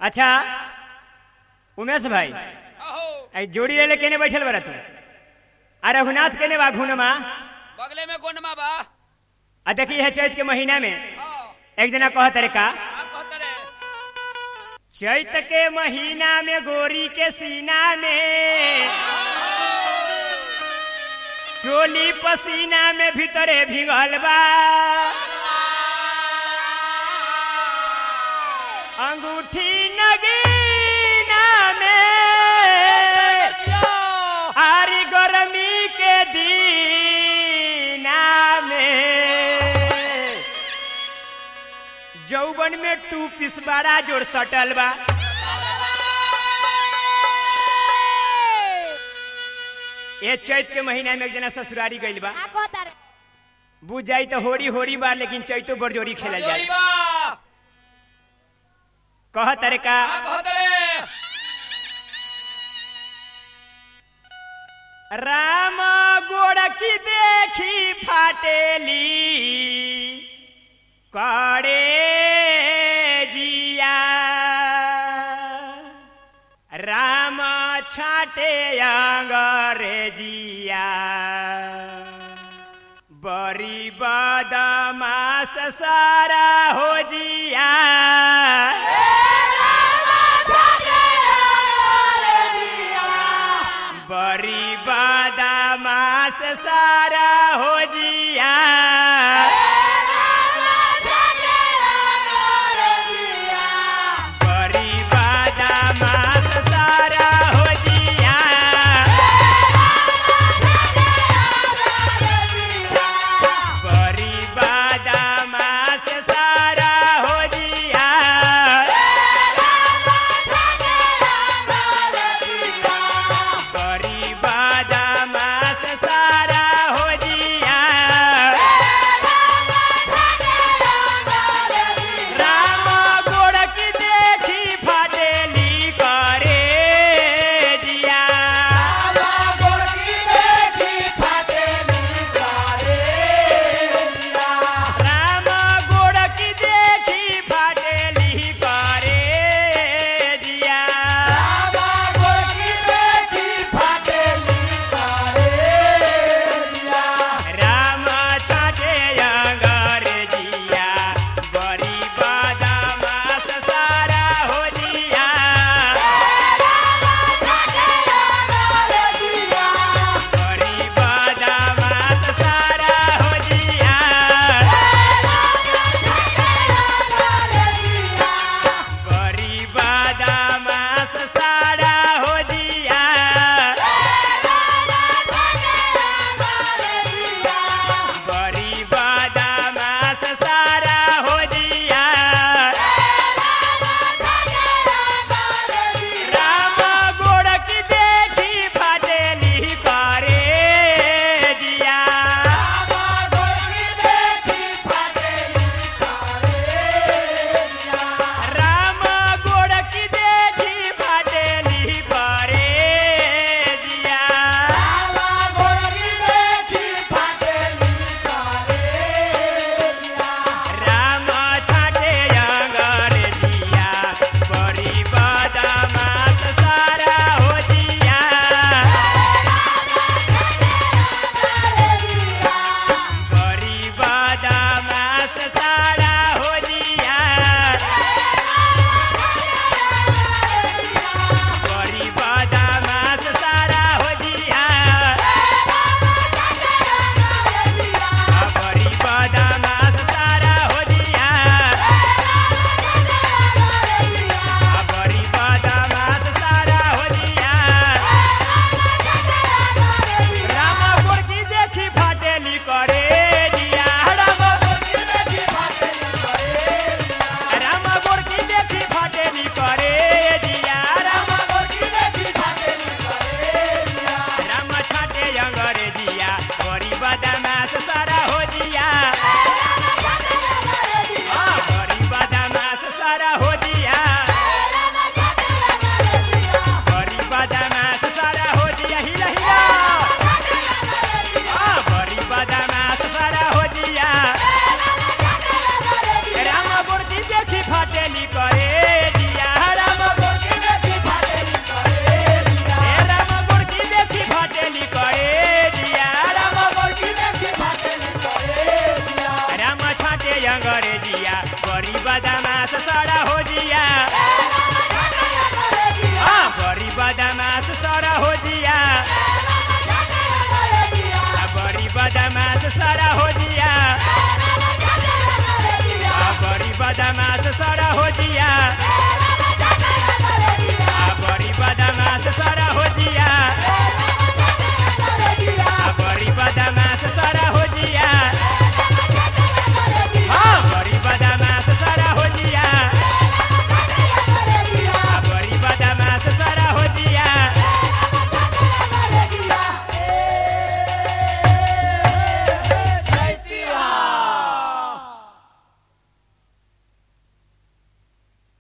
अच्छा उमेश भाई अहो आई जोड़ी ले केने बैठल बरा तू आ रघुनाथ केने बा घुनमा बगले में गोंडमा बा आ देखी है चैत के महीना में हाँ एक जना कहत रे का का कहत रे चैत के महीना में गोरी के सीना में चोली पसीना में भीतरे भिगल बा अंगूठी नगीना में आरी गरमी के दीना में जौवन में टू पीस बड़ा जोर सटल बा ये चैत के महीना में एक जना ससुरारी गइल बा का कहता रे बुझ जाई तो होरी होरी बा लेकिन चैतो बरजोरी खेलल जोड़ी जाए बा कह तरे का का कहत रे राम गोड़ की देखी फाटेली करे जिया राम छाटे अंग्रेजिया बड़ी बदमाश सारा हो जिया बड़ी बदमाश सारा हो जिया बड़ी बदमाश सारा हो जिया बड़ी बदमाश सारा बदमाश सड़ा हो जिया हाँ बड़ी बदमाश सड़ा हो जिया बड़ी बदमाश सड़ा हो जिया बड़ी बदमाश सड़ा हो जिया